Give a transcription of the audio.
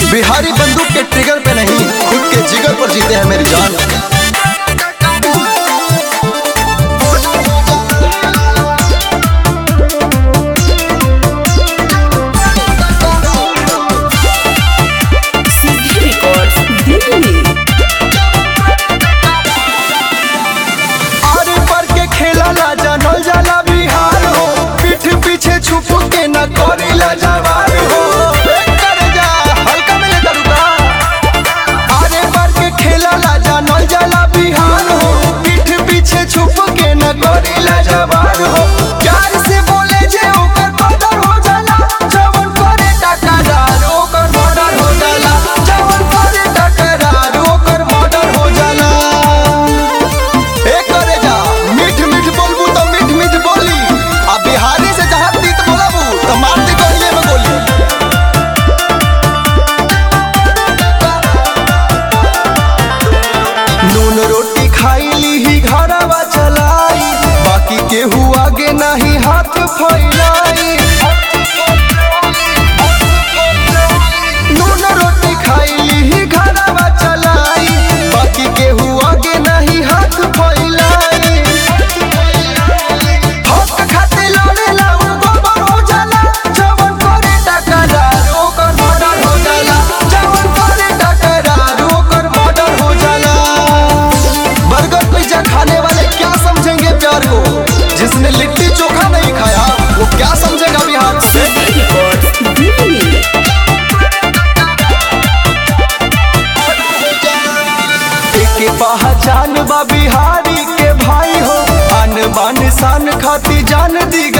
बिहारी बंदूक के ट्रिगर पे नहीं खुद के जिगर पर जीते हैं मेरी जान CD Records, Delhi. आरे पर के खेला ला जानल जाला बिहार हो पीठ पीछे छुप के न करी ला जवार हो ए, कर जा हल्का में ले दरुका आरे पर के खेला ला जानल जाला बिहार हो पीठ पीछे छुप के न करी ला जवार हो प्यार से बोले जे ओकर कदर हो जाला जवन करे टकरार ओकर मर्डर हो जाला जवन करे टकरार ओकर मर्डर हो जाला ए करे जा मीठ मीठ बोलबू तो मीठ मीठ बोली आ बिहारी से जहाँ तीत बोलबू तो मार दी गलिए में गोली नून रोटी खाई ली ही घरवा चलाई बाकी केहू आगे नहीं हाथ फैलाई नून रोटी खाई ली ही घरवा चलाई बाकी केहू आगे नहीं हाथ फैलाई हक खातिर लड़ेला उ गोबर हो जाला जवन करे टकरार ओकर मर्डर हो जाला जवन करे टकरार ओकर मर्डर हो जाला बर्गर पिज्जा खाने वाले क्या समझेंगे प्यार को जिसने लिट्टी चोखा नहीं खाया वो क्या समझेगा बिहार से CD Records, Delhi. के पहचान बा बिहारी के भाई हो आन बान शान खाती जान दी